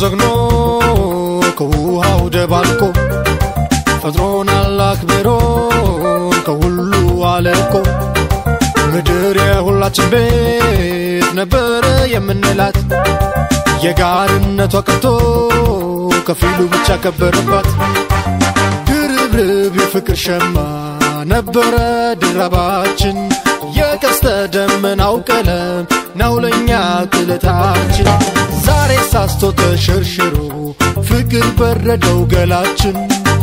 ዘግኖ ከውሃው ደባልቆ ፈጥሮናል አክብሮን ከሁሉ አለቆ ምድር የሁላችን ቤት ነበረ የምንላት የጋርነቷ ቀርቶ ከፊሉ ብቻ ከበረባት ድርብርብ የፍቅር ሸማ ነበረ ድራባችን የቀስተ ደመናው ቀለም ነው ለእኛ ጥለታችን ዛሬ ሳስቶ ተሸርሽሮ ፍቅር በረደው ገላችን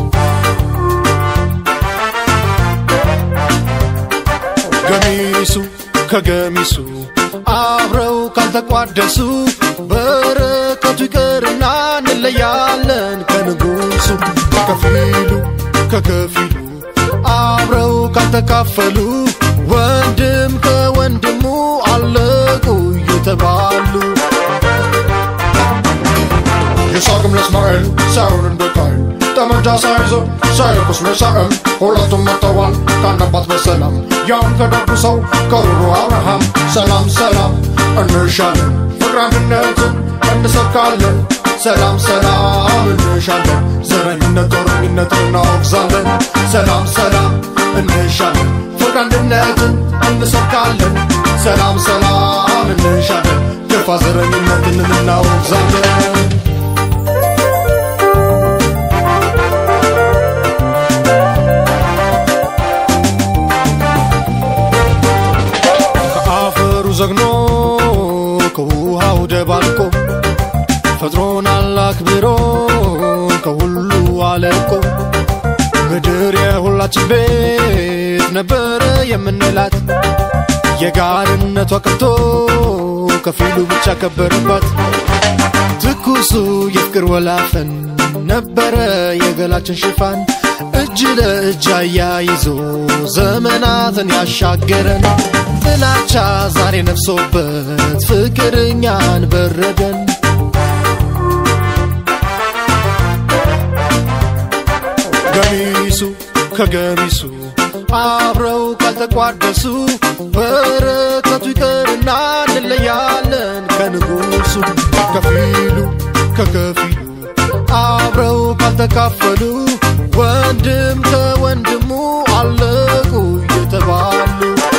ገሚሱ ከገሚሱ አብረው ካልተቋደሱ በረከቱ ይቅርና እንለያለን ከንጉሱ ከፊሉ ከከፊሉ አብረው ካልተካፈሉ ወንድም ከወንድሙ አለቁ እየተባሉ ይስሐቅም ለእስማኤል ሳይሆን እንደ ቃየል ጠመንጃ ሳይዞ ሳይለኩስ ሚሳኤል ሁለቱም መጥተዋል ከአንድ አባት በሰላም ያም ከደጉ ሰው ከሩሩ አብርሃም ሰላም ሰላም እንሻለን ፍቅር አንድነትን እንሰብካለን ሰላም ሰላም እንሻለን ዘረኝነት ጦረኝነት እናወግዛለን ሰላም ሰላም እንሻለን ፍቅር አንድነትን እንሰብካለን ሰላም ሰላም እንሻለን ግፋ ዘረኝነትን እናወግዛለን ከአፈሩ ዘግኖ ከውሃው ደባልቆ ፈጥሮናል አክብሮን ከሁሉ አለቆ ምድር የሁላችን ቤት ነበረ የምንላት የጋርነቷ ቀርቶ ከፊሉ ብቻ ከበረባት ትኩሱ የፍቅር ወላፈን ነበረ የገላችን ሽፋን እጅ ለእጅ አያይዞ ዘመናትን ያሻገረን ጥላቻ ዛሬ ነፍሶበት ፍቅር እኛን በረደን ገሚሱ ከገሚሱ አብረው ካልተቋደሱ በረከቱ ይቅርና እንለያለን ከንጉሱ ከፊሉ ከከፊሉ አብረው ካልተካፈሉ ወንድም ከወንድሙ አለቁ እየተባሉ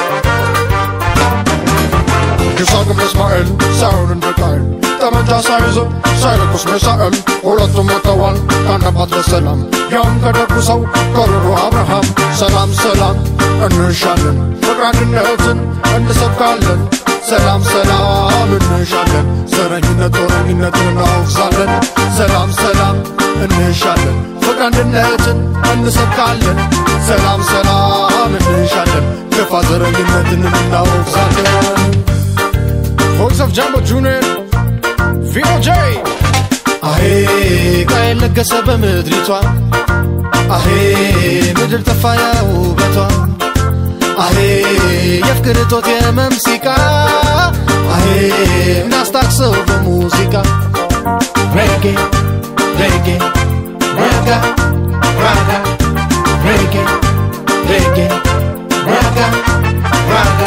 ይስሐቅም ለእስማኤል ሳይሆን እንደ ቃየል ጠመንጃ ሳይዞ ሳይለኩስ ሚሳኤል ሁለቱም መጥተዋል ከአንድ አባት በሰላም ያም ከደጉ ሰው ከሩሩ አብርሃም ሰላም ሰላም እንሻለን ፍቅር አንድነትን እንሰብካለን ሰላም ሰላም እንሻለን ዘረኝነት ጦረኝነትን እናወግዛለን ሰላም ሰላም እንሻለን ፍቅር አንድነትን እንሰብካለን ሰላም ሰላም እንሻለን ግፋ ዘረኝነትን እናወግዛለን ቮይስ ኦፍ ጃምቦ ጁኒየር ቪኖ ጄ አሄ ቃየል ነገሰ በምድሪቷ አሄ ምድር ጠፋያ ውበቷ አሄ የፍቅር እጦት የመም ሲቃ አሄ እናስታክሰው በሙዚቃ ሬጌ ሬጌ ራጋ ራጋ ሬጌ ሬጌ ራጋ ራጋ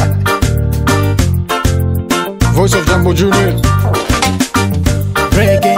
Voice of Jumbo Junior reggae,